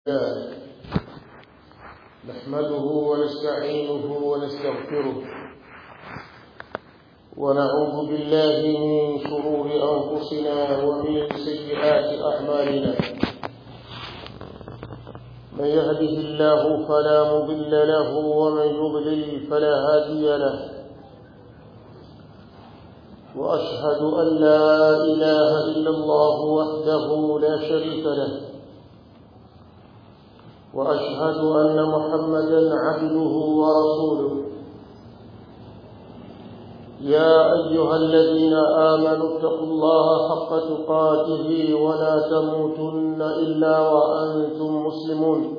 الله نحمده ونستعينه ونستغفره ونعوذ بالله من شرور أنفسنا ومن سيئات أعمالنا من يهده الله فلا مضل له ومن يضلل فلا هادي له وأشهد أن لا إله إلا الله وحده لا شريك له وأشهد أن محمدا عبده ورسوله يا أيها الذين آمنوا اتقوا الله حق تقاته ولا تموتن إلا وأنتم مسلمون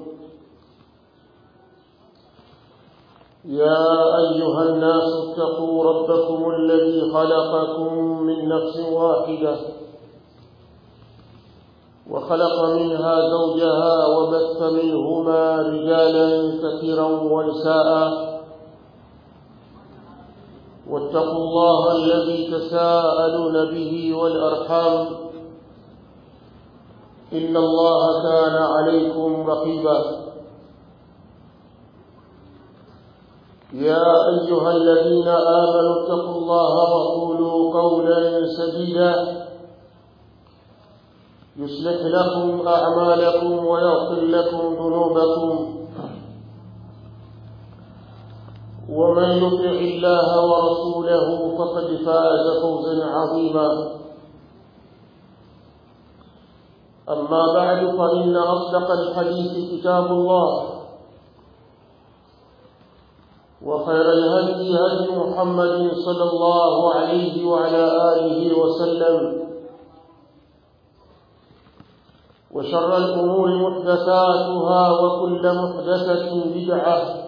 يا أيها الناس اتقوا ربكم الذي خلقكم من نفس واحدة وخلق منها زوجها وبث منهما رجالا كثيرا ونساء واتقوا الله الذي تساءلون به والأرحام إن الله كان عليكم رقيبا يا أيها الذين آمنوا اتقوا الله وقولوا قولا سديدا يصلح لكم أعمالكم ويغفر لكم ذنوبكم ومن يطع الله ورسوله فقد فاز فوزا عظيما أما بعد فإن أصدق الحديث كتاب الله وخير الهدي هدي محمد صلى الله عليه وعلى آله وسلم وشر الأمور محدثاتها وكل محدثة بدعة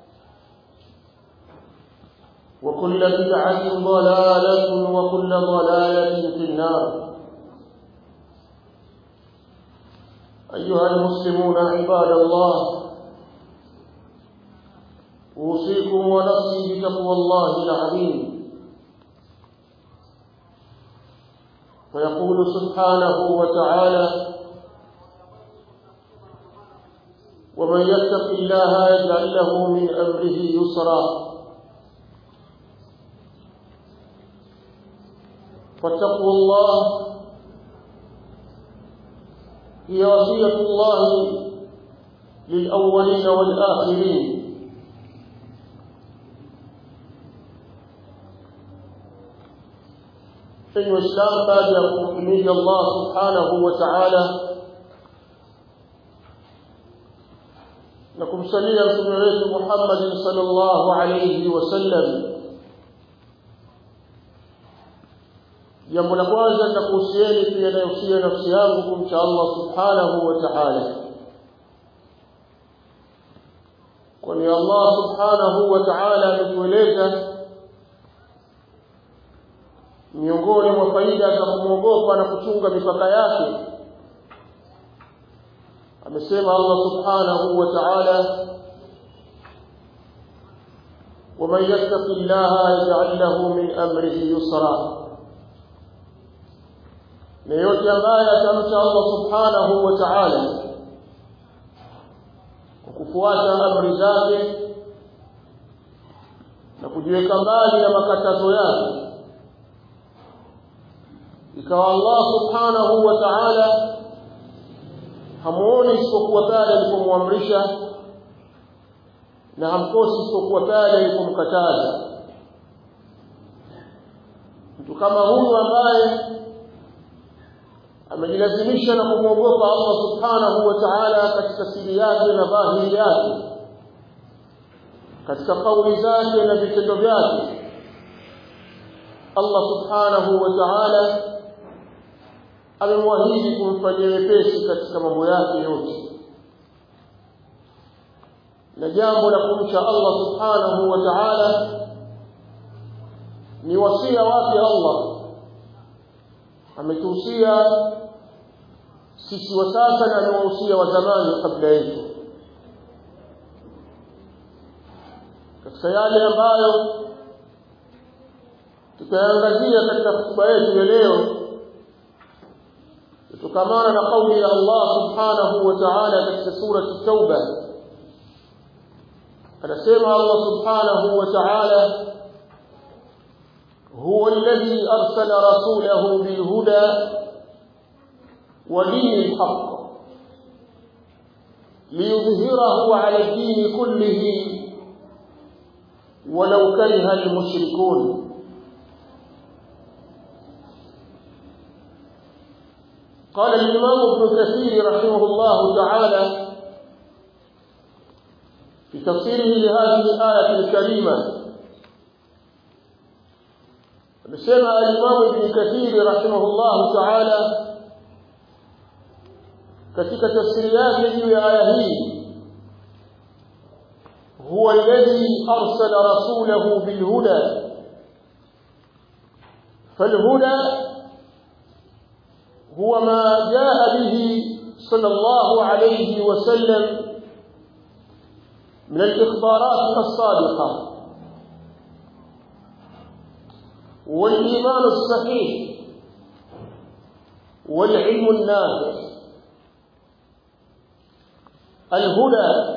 وكل بدعة ضلالة وكل ضلالة في النار أيها المسلمون عباد الله أوصيكم ونفسي بتقوى الله العظيم ويقول سبحانه وتعالى ومن يتق الله يجعل له من أمره يسرا فاتقوا الله هي وصية الله للأولين والآخرين enyi waislamu baada ya kumhimidi allah subhanahu wa taala na kumsalia mtume wetu muhammadin sal llahu alaihi wasallam jambo la kwanza nitakuhusieni pia nayohusia nafsi yangu kumcha allah subhanahu wa taala kwani allah subhanahu wa taala ametueleza miongoni mwa faida za kumwogopa na kuchunga mipaka yake amesema Allah subhanahu wa ta'ala ومن يتق الله يجعل له من امره يسرا na yote ambaye atamcha Allah subhanahu wa ta'ala kwa kufuata amri zake na kujiweka mbali na makatazo yake ikawa Allah subhanahu wa ta'ala hamuoni isipokuwa pale alipomwamrisha na hamkosi isipokuwa pale alipomkataza mtu kama huyu ambaye amejilazimisha na kumwogopa Allah subhanahu wa ta'ala katika siri yake na dhahiri yake katika kauli zake na vitendo vyake Allah subhanahu wa ta'ala amemwahidi kumfanyia wepesi katika mambo yake yote na jambo la kumcha Allah subhanahu wa ta'ala ni wasia wake Allah ametuhusia sisi wa sasa na amewahusia wa zamani kabla yetu katika yale ambayo tutaangazia katika hotuba yetu ya leo tukamana na kauli ya Allah subhanahu wa ta'ala katika surati at-tauba anasema Allah subhanahu wa ta'ala هو الذي أرسل رسوله بالهدى ودين الحق ليظهره على الدين كله ولو كره المشركون قال الإمام ابن كثير رحمه الله تعالى في تفسيره لهذه الآية الكريمة amesema al-Imam Ibn Kathir rahimahullah ta'ala katika tafsiri yake juu ya aya hii huwa alladhi arsala rasulahu bil huda فالهدى هو ما جاء به صلى الله عليه وسلم من الإخبارات الصادقة والإيمان الصحيح والعلم النافع الهدى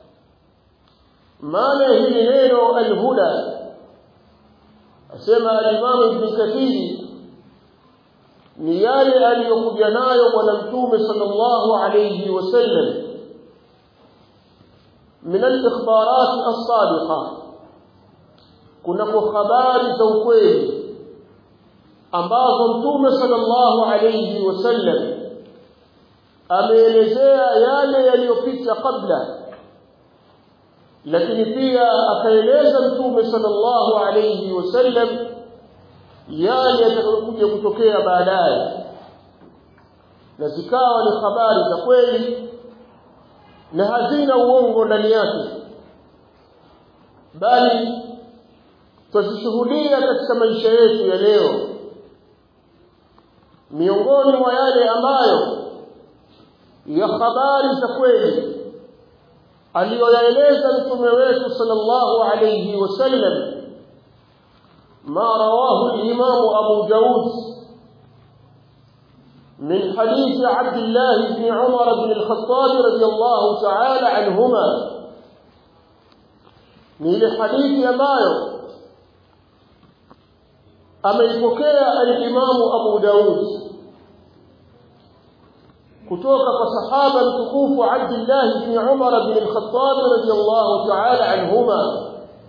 ما له نينو الهدى asema al-Imam Ibn Kathir ni yale aliyokuja nayo bwana mtume sallallahu alayhi wasallam min al-ikhbarat as-sadiqah kunako habari za ukweli ambazo mtume sallallahu alayhi wasallam ameelezea yale yaliyopita kabla lakini pia akaeleza mtume sallallahu alayhi wasallam yale yatakayokuja kutokea baadaye na zikawa ni habari za kweli na hazina uongo ndani yake bali tuzishuhudia katika maisha yetu ya leo miongoni mwa yale ambayo ya habari za kweli aliyoyaeleza mtume wetu sallallahu alayhi wasallam ما رواه الإمام أبو داود من حديث عبد الله بن عمر بن الخطاب رضي الله تعالى عنهما من حديث ambayo ameipokea al-Imam Abu Daud kutoka kwa sahaba mtukufu Abdullah ibn Umar ibn al-Khattab radiyallahu ta'ala anhuma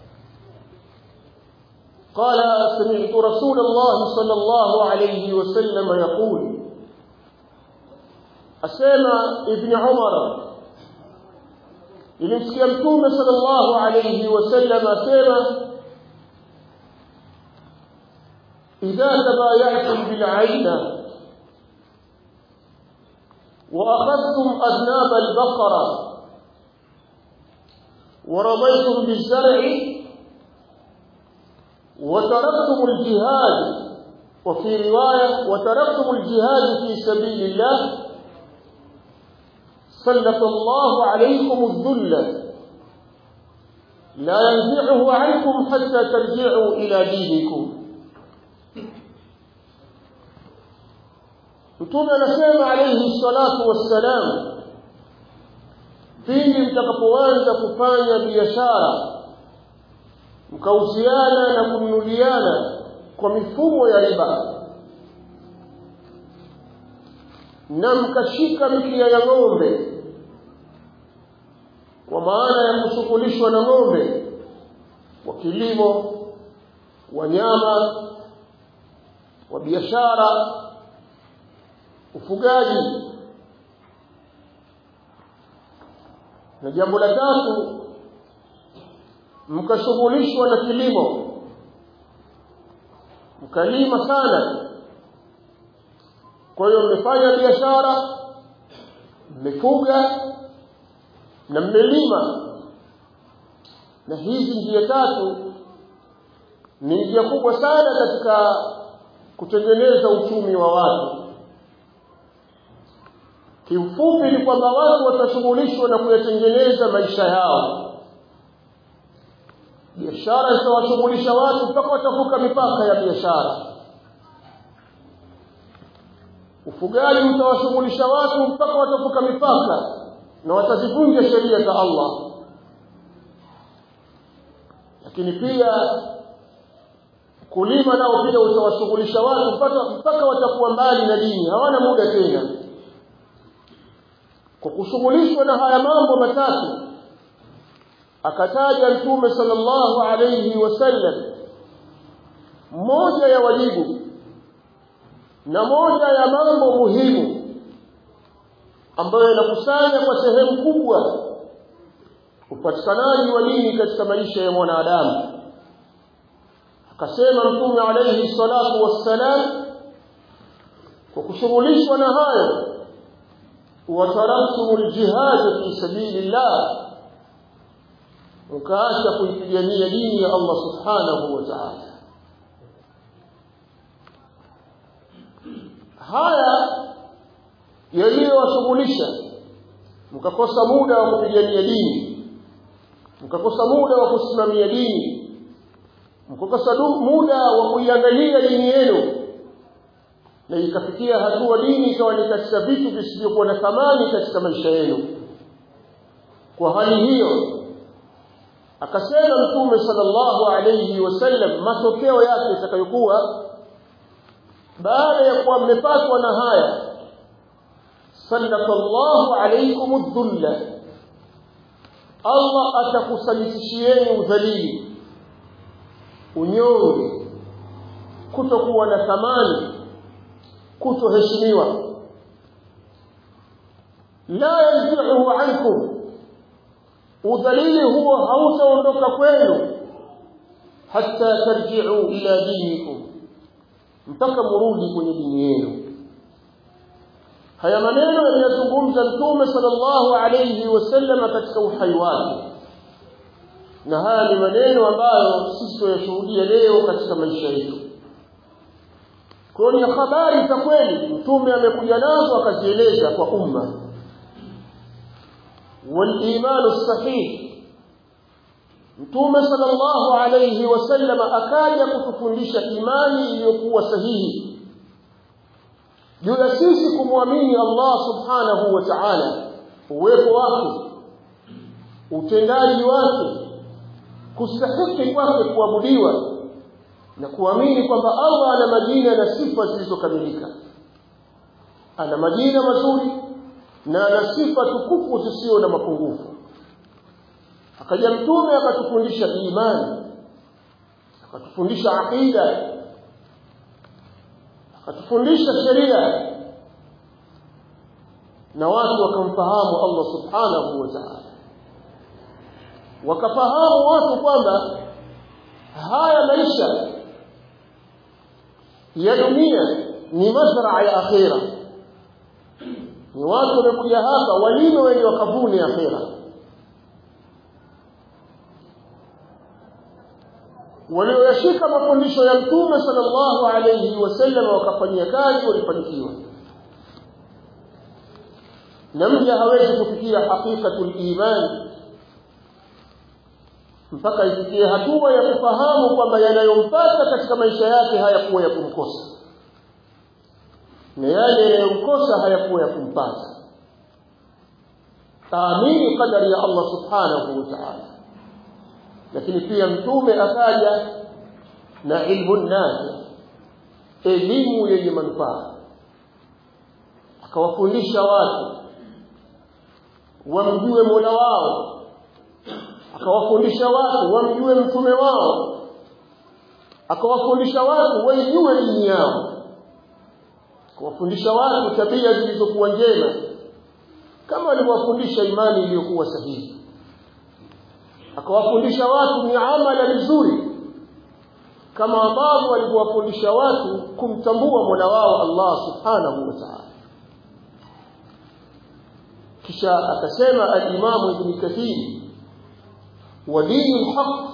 قال سمعت رسول الله صلى الله عليه وسلم يقول أسمع ابن عمر ilimsikia mtume sallallahu alayhi wasallam asema idha tabayatum bil aina wa akhadtum adnab al baqara wa radaytum bil zar'i وتركتم الجهاد وفي رواية وتركتم الجهاد في سبيل الله سلط الله عليكم الذل لا ينزعه عنكم حتى ترجعوا إلى دينكم Mtume anasema alayhi salatu wassalam, pindi mtakapoanza kufanya biashara mkauziana na kununuliana kwa mifumo ya riba na mkashika mikia ya ng'ombe kwa maana ya kushughulishwa na ng'ombe wa kilimo wanyama wa biashara ufugaji na jambo la tatu mkashughulishwa na kilimo mkalima sana kwa hiyo mmefanya biashara mmefuga na mmelima na hizi njia tatu ni njia kubwa sana katika kutengeneza uchumi wa watu kiufupi ni kwamba watu watashughulishwa na kuyatengeneza maisha yao biashara zitawashughulisha watu mpaka watavuka mipaka ya biashara ufugaji utawashughulisha watu mpaka watavuka mipaka na watazivunja sheria za Allah lakini pia kulima nao pia utawashughulisha watu mpaka mpaka watakuwa mbali na dini hawana muda tena kwa kushughulishwa na haya mambo matatu akataja mtume sallallahu alayhi wasallam moja ya wajibu na moja ya mambo muhimu ambayo yanakusanya kwa sehemu kubwa upatikanaji wa dini katika maisha ya mwanadamu akasema mtume alayhi salatu wassalam kwa kushughulishwa na hayo wataraktum aljihad fi sabilillah ukaacha kuipigania dini ya Allah subhanahu wa ta'ala haya yaliyowashughulisha mkakosa muda wa kupigania dini mkakosa muda wa kusimamia dini mkakosa muda wa kuiangalia dini yenu na ikafikia hatua dini ikawa ni katika vitu visivyokuwa na thamani katika maisha yenu kwa hali hiyo akasema mtume sallallahu alayhi wasallam matokeo yake yatakayokuwa baada ya kuwa mmepatwa na haya sallallahu alaykum adh-dhulla Allah atakusalitishieni udhalili unyonge kutokuwa na thamani kutoheshimiwa la yanzihu ankum udhalili huo hautaondoka kwenu hatta tarji'u ila dinikum mpaka murudi kwenye dini yenu haya maneno yaliyozungumza mtume sallallahu alayhi wasallam katika uhai wake na haya ni maneno ambayo sisi tunayashuhudia leo katika maisha yetu kwa ni habari za kweli mtume amekuja nazo akazieleza kwa umma والإيمان الصحيح Mtume sallallahu alayhi wasallam akaja kutufundisha imani iliyokuwa sahihi juu ya sisi kumwamini Allah subhanahu wa ta'ala uwepo wake utendaji wake kustahiki kwake kuabudiwa na kuamini kwamba Allah ana majina na sifa zilizokamilika ana majina mazuri na ana sifa tukufu zisizo na mapungufu akaja mtume akatufundisha imani akatufundisha aqida akatufundisha sheria na watu wakamfahamu Allah subhanahu wa ta'ala wakafahamu watu kwamba haya maisha ya dunia ni mazraa ya akhira ni watu wamekuja hapa walime wenye wakavune akhira walioyashika mafundisho ya mtume sallallahu alayhi wasallam wakafanyia kazi walifanikiwa na mja hawezi kufikia haqiqatul iman mpaka ifikie hatua ya kufahamu kwamba yanayompata katika maisha yake hayakuwa ya kumkosa na yale yanayomkosa hayakuwa ya kumpata taamini qadari ya Allah subhanahu wa ta'ala lakini pia mtume akaja na ilmu nafi elimu yenye manufaa akawafundisha watu wamjue Mola wao akawafundisha watu wamjue mtume wao akawafundisha watu waijue dini yao akawafundisha watu tabia zilizokuwa njema kama alivyowafundisha imani iliyokuwa sahihi akawafundisha watu miamala mizuri kama ambavyo alivyowafundisha watu kumtambua Mola wao Allah subhanahu wa ta'ala kisha akasema al-Imam Ibn Kathir wa dini haq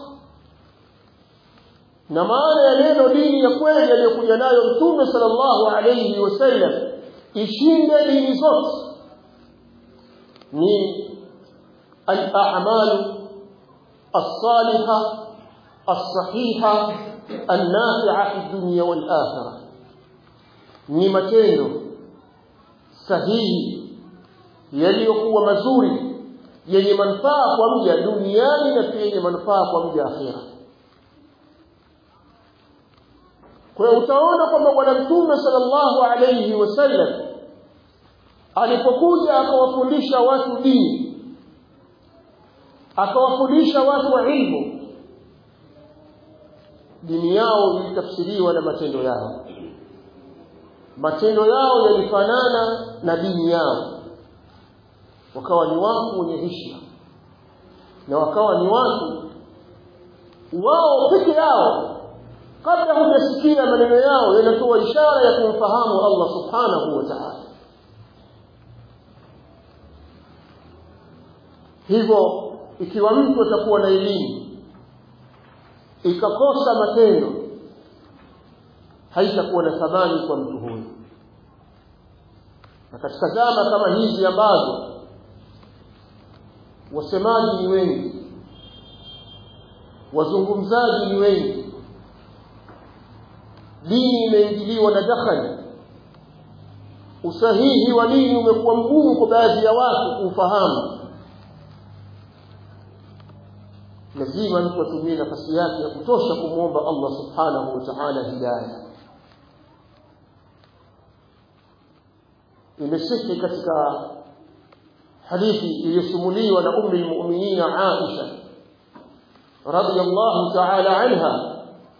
na maana ya neno dini ya kweli aliyokuja nayo Mtume sallallahu alayhi wasallam ishinde dini zote ni al-a'malu الصالحة الصحيحة النافعة في الدنيا والآخرة ni matendo sahihi yaliyokuwa mazuri yenye manufaa kwa mja duniani na pia yenye manufaa kwa mja akhira kwa hiyo utaona kwamba bwana mtume sallallahu alayhi wasallam alipokuja akawafundisha watu dini akawafundisha watu wa ilmu dini yao ilitafsiriwa na matendo yao matendo yao yalifanana na dini yao wakawa ni watu wenye heshima na wakawa ni watu wao peke yao kabla hujasikia maneno yao yanatoa ishara ya kumfahamu Allah subhanahu wa ta'ala hivyo ikiwa mtu atakuwa na elimu ikakosa matendo haitakuwa na thamani kwa mtu huyo na katika zama kama hizi ambazo wasemaji ni wengi wazungumzaji ni wengi dini imeingiliwa na dakhali usahihi wa dini umekuwa mgumu kwa baadhi ya watu kuufahamu lazima mtu atumie nafasi yake ya kutosha kumwomba Allah subhanahu wa ta'ala hidayah imesihi katika hadithi iliyosimuliwa na ummi almu'minin Aisha radhiyallahu ta'ala anha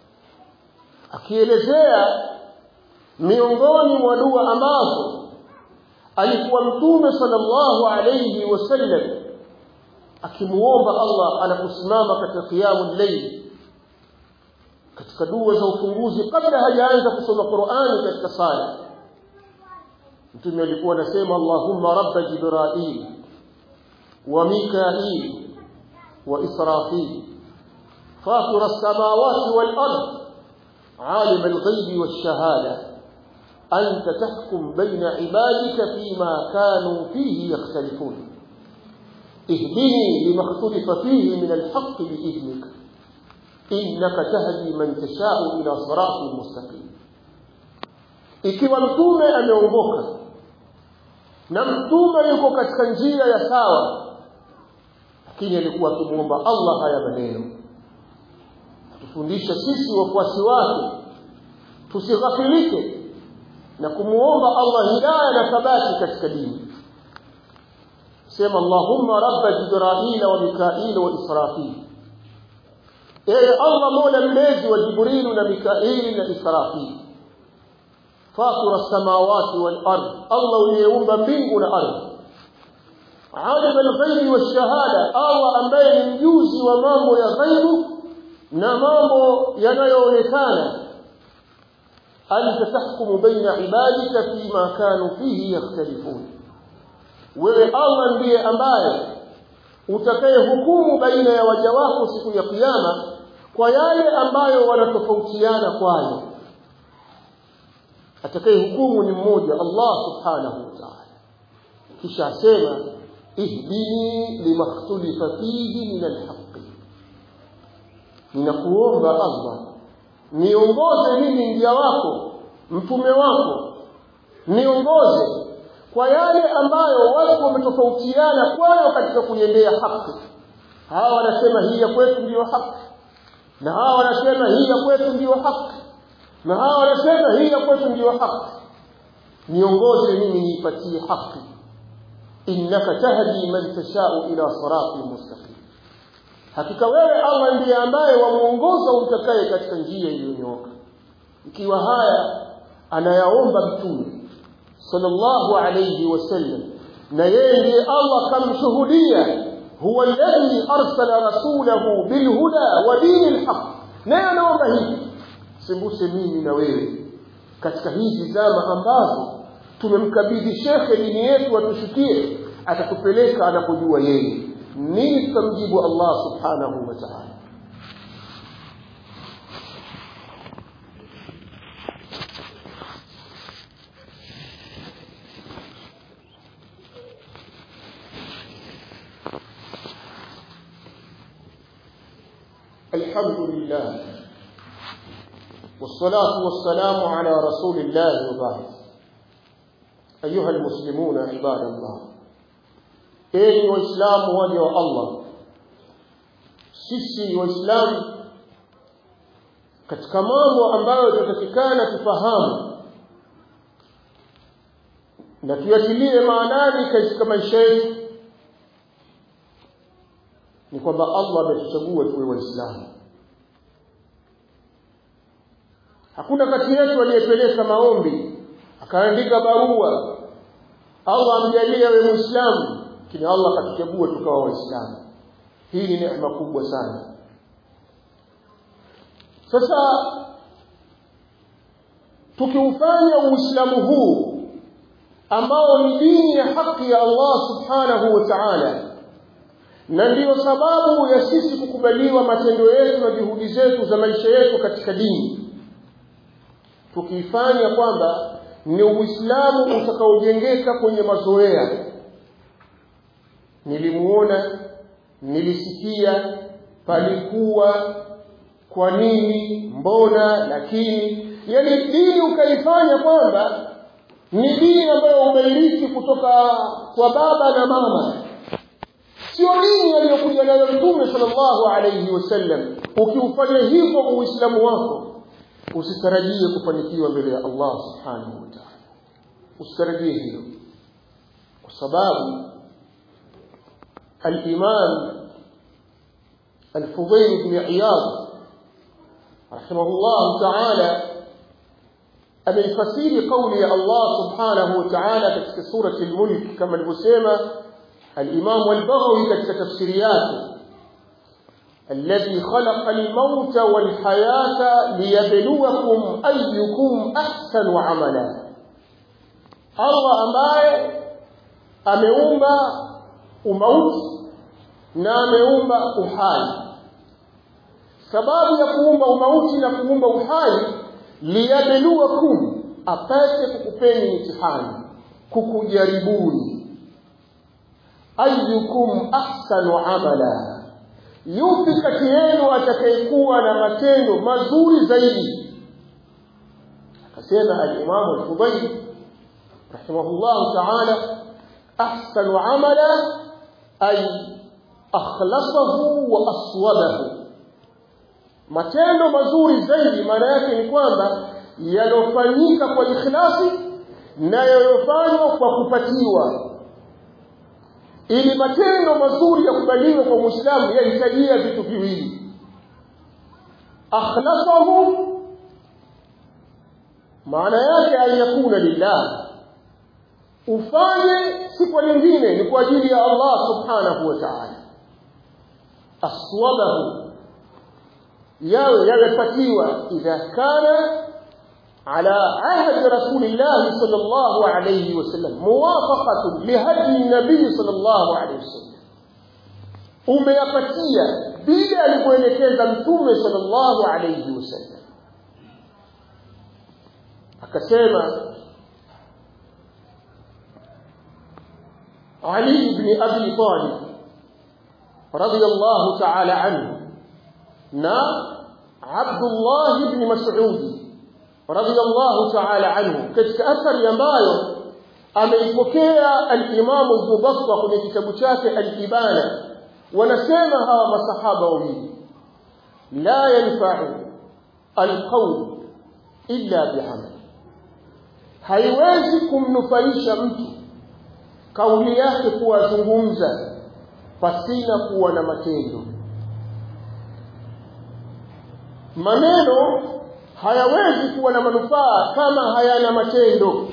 akielezea miongoni mwa dua ambazo alikuwa mtume sallallahu alayhi wasallam akimuomba Allah anaposimama katika qiyamul layl katika dua za ufunguzi kabla hajaanza kusoma Qur'ani katika sala mtume alikuwa anasema Allahumma rabb Jibril wa Mikail wa Israfil fatir as-samawati wal ard عالم الغيب والشهادة أنت تحكم بين عبادك فيما كانوا فيه يختلفون اهدني لما اختلف فيه من الحق بإذنك إنك تهدي من تشاء إلى صراط مستقيم ikiwa mtume ameongoka na mtume yuko katika njia ya sawa lakini alikuwa akimwomba Allah haya maneno tufundisha sisi wafuasi wake tusighafilike na kumuomba Allah hidayah na thabati katika dini sema Allahumma rabb Jibril wa Mikail wa Israfil ewe Allah mola mlezi wa Jibril na Mikail na Israfil fatir as-samawati wal ard Allah uliyeumba mbingu na ardhi alim al-ghaibi wash-shahada Allah ambaye ni mjuzi wa mambo ya ghaibu na mambo yanayoonekana anta tahkumu baina ibadika fima kanu fihi yakhtalifun wewe Allah ndiye ambaye utakaye hukumu baina ya waja wako siku ya kiyama kwa yale ambayo wanatofautiana kwayo atakaye hukumu ni mmoja Allah subhanahu wa ta'ala kisha asema ihdini limakhtalifa fihi min alhaq ninakuomba Allah niongoze mimi njia wako mtume wako niongoze kwa yale ambayo watu wametofautiana kwayo katika kuiendea haki hawa wanasema hii ya kwetu ndiyo haki na hawa wanasema hii ya kwetu ndiyo haki na hawa wanasema hii ya kwetu ndiyo haki niongoze mimi niipatie haki innaka tahdi man tashau ila siratin mustaqim hakika wewe Allah ndiye ambaye wamuongoza umtakaye katika njia iliyonyooka ikiwa haya anayaomba mtume sallallahu alayhi wasallam na yeye ndiye Allah kamshuhudia huwa alladhi arsala rasulahu bilhuda wa dinil haq naye anaomba hivi sembuse mimi na wewe katika hizi zama ambazo tumemkabidhi shekhe dini yetu atushukie atatupeleka anapojua yeye nini tutamjibu Allah subhanahu wa ta'ala الحمد لله والصلاة والسلام على رسول الله وبعد أيها المسلمون عباد الله enyi waislamu waja wa allah sisi waislamu katika mambo ambayo tunatakikana tufahamu na tuyatilie maanani katika maisha yetu ni kwamba allah ametuchagua tuwe waislamu hakuna kati yetu aliyepeleka maombi akaandika barua allah amjalie awe muislamu lakini allah akatuchagua tukawa waislamu hii ni neema kubwa sana sasa tukiufanya uislamu huu ambao ni dini ya haki ya allah subhanahu wa taala na ndiyo sababu ya sisi kukubaliwa matendo yetu na juhudi zetu za maisha yetu katika dini tukiifanya kwamba ni uislamu utakaojengeka kwenye mazoea nilimuona nilisikia palikuwa kwa nini mbona lakini yani dini ukaifanya kwamba ni dini ambayo umeirithi kutoka kwa baba na mama sio dini aliyokuja nayo mtume sallallahu alayhi wasallam ukiufanya hivyo uislamu wako usitarajie kufanikiwa mbele ya Allah subhanahu wa ta'ala usitarajie hilo kwa sababu الإمام الفضيل بن عياض رحمه الله تعالى أمن فسير قول الله سبحانه وتعالى في سورة الملك كما المسيمة الإمام والبغوي كتك تفسيرياته الذي خلق الموت والحياة ليبلوكم أيكم أحسن عملا الله أمباye ameumba umauti na ameumba uhai sababu ya kuumba umauti na kuumba uhai liyabluwakum apate kukupeni mtihani kukujaribuni ayyukum ahsanu amala yupi kati yenu atakayekuwa na matendo mazuri zaidi akasema al-Imam al-Fudayl rahimahullah ta'ala ahsanu amala ay akhlasahu wa aswabahu matendo mazuri zaidi maana yake ni kwamba yanofanyika kwa ikhlasi na yanofanywa kwa kupatiwa ili matendo mazuri yakubaliwe kwa muislamu yahitajia vitu viwili akhlasahu maana yake ayakuna lillah ufanye si kwa lingine ni kwa ajili ya Allah subhanahu wa ta'ala aswabahu yawe yamepatiwa idha kana على عهد رسول الله صلى الله عليه وسلم موافقة لهدي النبي صلى الله عليه وسلم umeyapatia vile alivyoelekeza mtume sallallahu alayhi wasallam akasema Ali ibn Abi Talib radiyallahu ta'ala anhu na Abdullah ibn Mas'ud radiyallahu ta'ala anhu katika athari ambayo ameipokea al-Imam Ibn Battah kwenye kitabu chake al-Ibana wanasema hawa masahaba wawili la yanfa'u al-qawl illa bi'amal haiwezi kumnufaisha mtu kauli yake kuwazungumza pasina kuwa na matendo maneno hayawezi kuwa na manufaa kama hayana matendo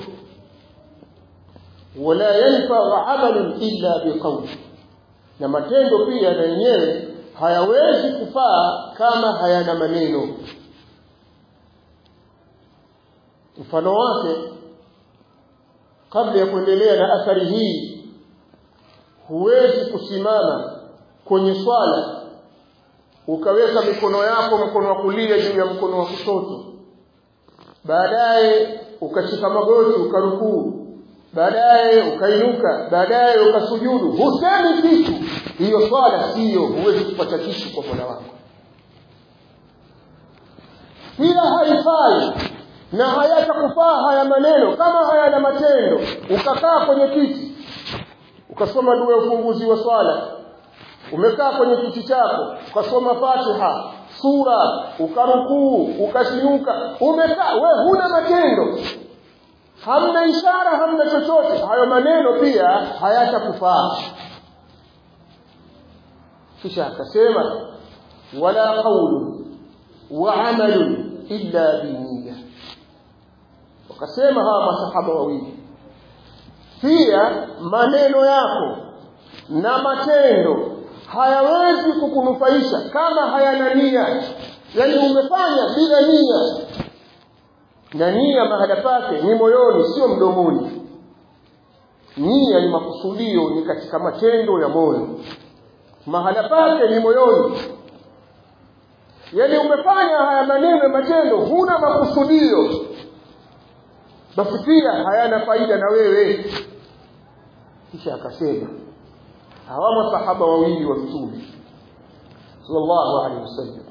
wala yanfa'u 'amalun illa biqawl na matendo pia na yenyewe hayawezi kufaa kama hayana maneno mfano wake kabla ya kuendelea na athari hii huwezi kusimama kwenye swala ukaweka mikono yako mkono wa kulia juu ya mkono wa kushoto baadaye ukashika magoti ukarukuu baadaye ukainuka baadaye ukasujudu husemi kitu hiyo swala siyo huwezi kupata kitu kwa Mola wako pia haifai na hayatakufaa haya maneno kama hayana matendo ukakaa kwenye kiti ukasoma dua ya ufunguzi wa swala umekaa kwenye kiti chako ukasoma fatiha sura ukarukuu ukasinuka umekaa we huna matendo hamna ishara hamna chochote hayo maneno pia hayatakufaa kisha akasema wala qawlu wa amalun illa biniyya wakasema hawa masahaba wawili pia maneno yako na matendo hayawezi kukunufaisha kama hayana nia yani umefanya bila nia na nia mahala pake ni moyoni sio mdomoni nia ni makusudio ni katika matendo ya moyo mahala pake ni moyoni yani umefanya haya maneno matendo huna makusudio basi pia hayana faida na wewe kisha akasema hawa masahaba wawili wa mtume sallallahu alaihi wasallam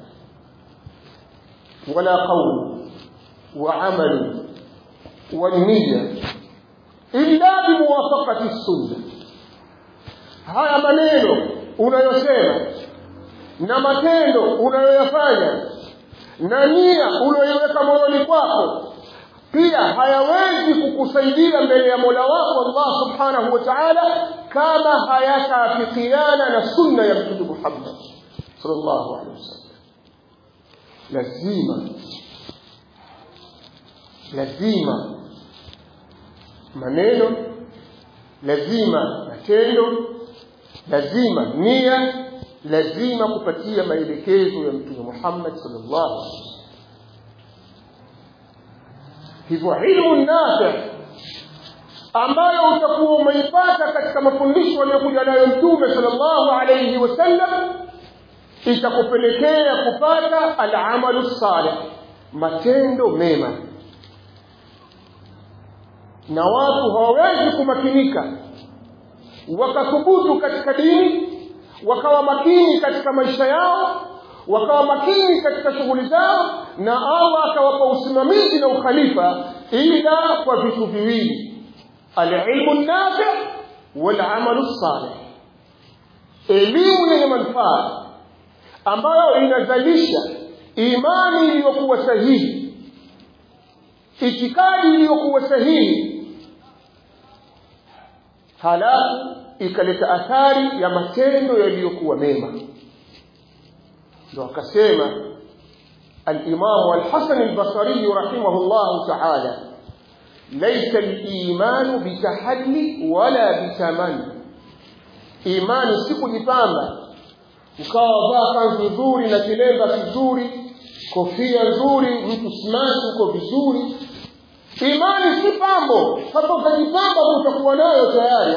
wala qawl wa amal wa niyya illa bimuwafaqati sunna haya maneno unayosema na matendo unayoyafanya na nia unayoiweka moyoni kwako pia hayawezi kukusaidia mbele ya Mola wako Allah Subhanahu wa Ta'ala kama hayataafikiana na sunna ya Mtume Muhammad sallallahu alaihi wasallam lazima lazima maneno lazima matendo lazima nia lazima kupatia maelekezo ya Mtume Muhammad sallallahu alaihi wasallam hivyo ilmu nafi ambayo utakuwa umeipata katika mafundisho aliyokuja nayo mtume sallallahu alayhi wasallam itakupelekea kupata alamalu salih matendo mema na watu hawawezi kumakinika wakathubutu katika dini wakawa makini katika maisha yao wakawa makini katika shughuli zao na Allah akawapa usimamizi na ukhalifa ila kwa vitu viwili alilmu nafi walamalu salih elimu yenye manufaa ambayo inazalisha imani iliyokuwa sahihi itikadi iliyokuwa sahihi halafu ikaleta athari ya matendo yaliyokuwa mema ndo akasema الإمام الحسن البصري رحمه الله تعالى ليس الإيمان بتحلي ولا بتمني إيمان siku jipamba ukawa vaa kanzu nzuri na kilemba kizuri kofia nzuri mtu smart uko vizuri imani si pambo sasa ukajipamba utakuwa nayo tayari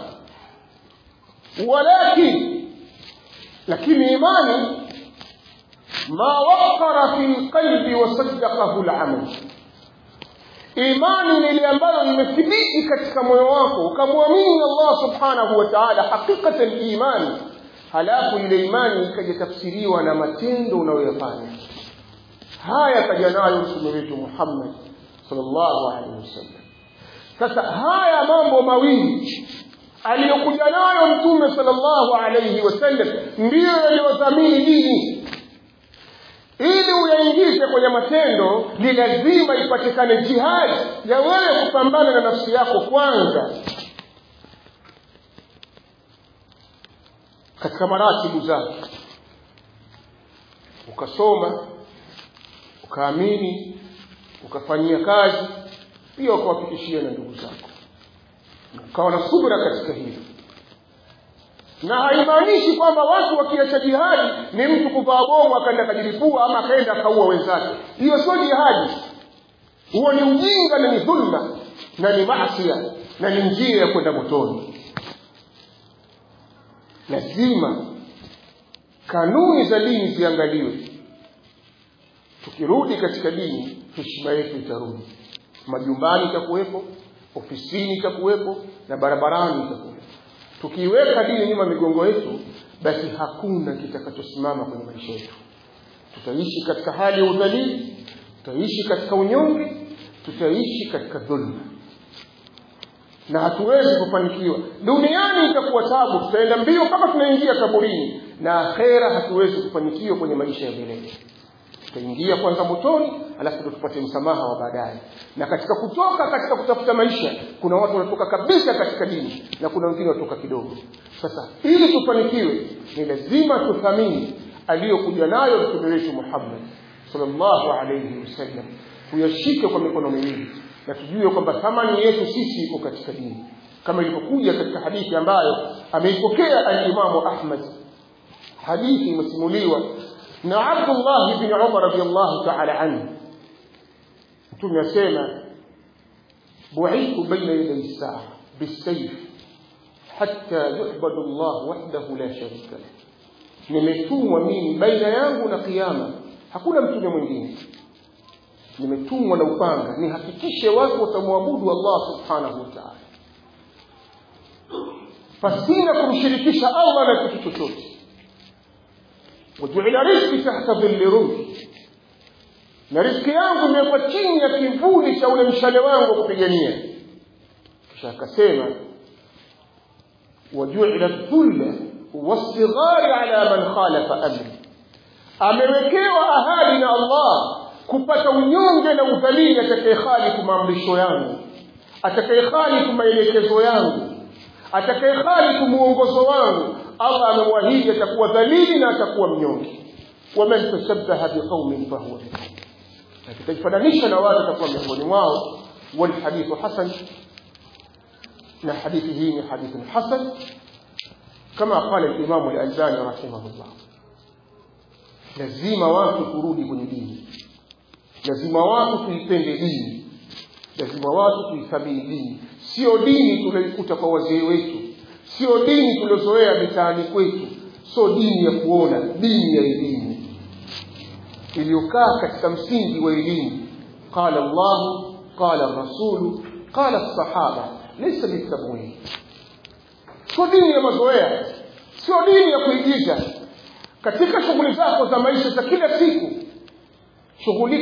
walakin lakini imani ما وقر في القلب وصدقه العمل imani ni ile ambayo imethibiti katika moyo wako ukamwamini Allah subhanahu wa ta'ala hakikatan imani halafu ile imani ikajatafsiriwa na matendo unayoyafanya haya kaja nayo mtume wetu Muhammad sallallahu alaihi wasallam sasa haya mambo mawili aliyokuja nayo mtume sallallahu alaihi wasallam ndiyo yaliyodhamini dini ili uyaingize kwenye matendo ni lazima ipatikane jihadi ya wewe kupambana na nafsi yako kwanza katika maratibu zake ukasoma ukaamini ukafanyia kazi pia ukawafikishia na ndugu zako ukawa na subra katika hilo na haimaanishi kwamba watu wakiacha jihadi ni mtu kuvaa bomu akaenda kajilipua ama akaenda akaua wenzake hiyo sio jihadi huo ni ujinga na ni dhulma na ni maasia na ni njia ya kwenda motoni lazima kanuni za dini ziangaliwe tukirudi katika dini heshima yetu itarudi majumbani itakuwepo ofisini itakuwepo na barabarani itakuwepo tukiiweka dini nyuma migongo yetu basi hakuna kitakachosimama kwenye maisha yetu tutaishi katika hali ya udhalili tutaishi katika unyonge tutaishi katika dhulma na hatuwezi kufanikiwa duniani itakuwa tabu tutaenda mbio kama tunaingia kaburini na akhera hatuwezi kufanikiwa kwenye maisha ya milele tutaingia kwanza motoni alafu ndo tupate msamaha wa baadaye na katika kutoka katika kutafuta maisha kuna watu wanatoka kabisa katika dini na kuna wengine wanatoka kidogo sasa ili tufanikiwe ni lazima tuthamini aliyokuja nayo mtume wetu Muhammad sallallahu alayhi wasallam tuyashike kwa mikono miwili na tujue kwamba thamani yetu sisi iko katika dini kama ilivyokuja katika hadithi ambayo ameipokea al-Imamu Ahmad hadithi imesimuliwa na Abdullah ibn Umar radiyallahu ta'ala anhu mtume asema bu'ithu bayna yaday as-sa'a bis-sayf hatta yu'badu Allah wahdahu la sharika lahu nimetumwa mimi baina yangu na kiyama hakuna mtume mwingine nimetumwa na upanga nihakikishe watu watamwabudu Allah subhanahu wa ta'ala pasina kumshirikisha Allah na kitu chochote wajuila rizqi tahta dhilli rumhi na riziki yangu imewekwa chini ya kivuli cha ule mshale wangu wa kupigania kisha akasema wajuila dhulla والصغار على من خالف امري amewekewa ahadi na Allah kupata unyonge na udhalili atakayekhalifu maamrisho yangu atakayekhalifu maelekezo yangu atakayekhalifu muongozo wangu Allah amemwahidi atakuwa dhalili na atakuwa mnyonge waman tashabbaha biqaumin fahuwa minhum atakayefananisha na watu atakuwa miongoni mwao walhadithu hasan na hadithi hii ni hadithun hasan كما قال الإمام الألباني رحمه الله lazima watu turudi kwenye dini lazima watu tuipende dini lazima watu tuithamini dini sio dini tulioikuta kwa wazee wetu sio dini tuliozoea mitaani kwetu sio dini ya kuona dini ya elimu iliyokaa katika msingi wa elimu qala Allah qala rasulu qala sahaba laysa bitabwin sio dini ya mazoea sio dini ya kuigiza katika shughuli zako za maisha za kila siku shughuli